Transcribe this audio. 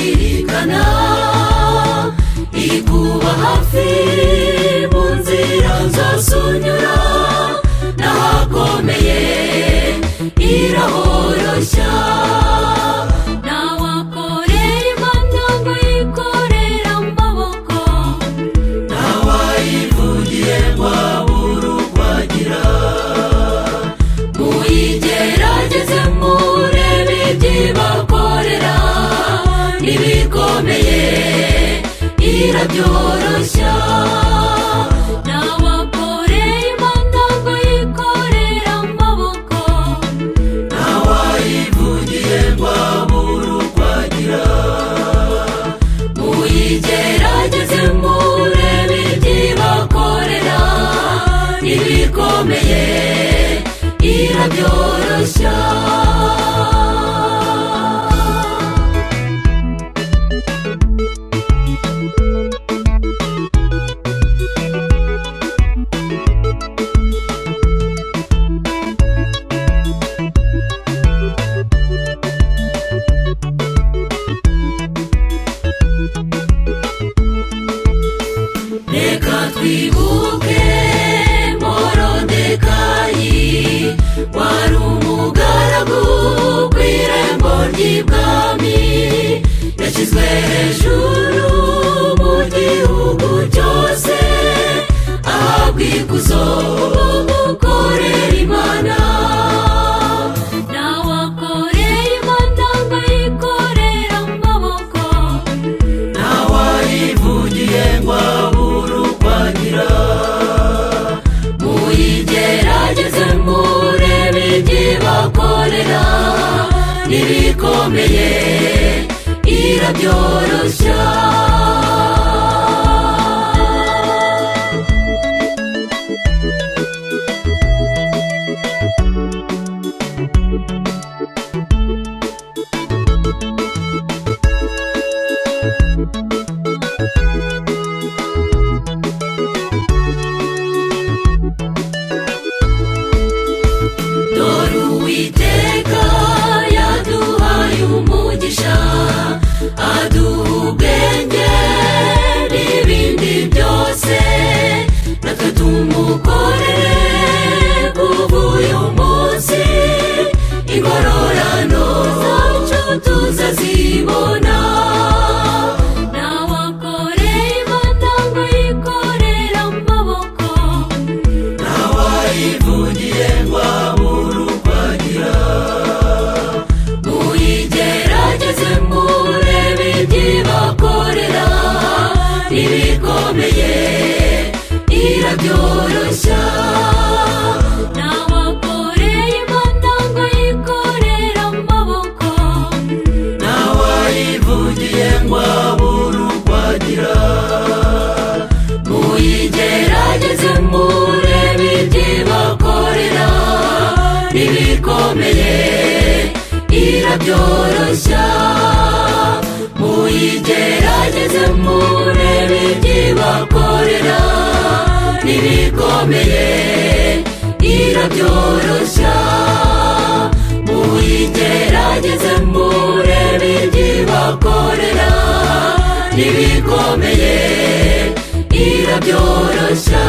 imana ikuba hafi mu nzira zose unyura n'ahakomeye irahoroshya ntawakorera imana ngo yikorere amaboko ntawayivugiye ngo abure uko agira muyigerageze murebe ibyibakorera n'ibikomeye irabyoroshya ntawakorera imana ngo yikorere amaboko ntawayivugiye ngo abure uko agira muyigerageze murebe ibyibakorera n'ibikomeye irabyoroshya reka twibuke morodekayi wari umugaragu ku irembo ry'ibwami yashyizwe hejuru mu gihugu cyose ahabwa ikuzo korera imana ntawakorera imana ngo yikorere amaboko ntawayivugiye ngo abure uko agira muyigerageze murebe ibyibakorera n'ibikomeye irabyoroshya dore uwiteka yaduhaye umugisha aduha ubwenge n'ibindi byose natwe tumukorere kuva uyu munsi ingororano zacu tuzazibona ntawakorera imana ngo yikorere amaboko ntawayivugiye ngo abure uko agira muyigerageze murebe ibyibakorera n'ibikomeye irabyoroshya ntawakorera imana ngo yikorere amaboko ntawayivugiye ngo abure uko agira muyigerageze murebe ibyibakorera n'ibikomeye irabyoroshya muyigerageze murebe ibyibakorera n'ibikomeye irabyoroshya muyigerageze murebe ibyibakorera n'ibikomeye irabyoroshya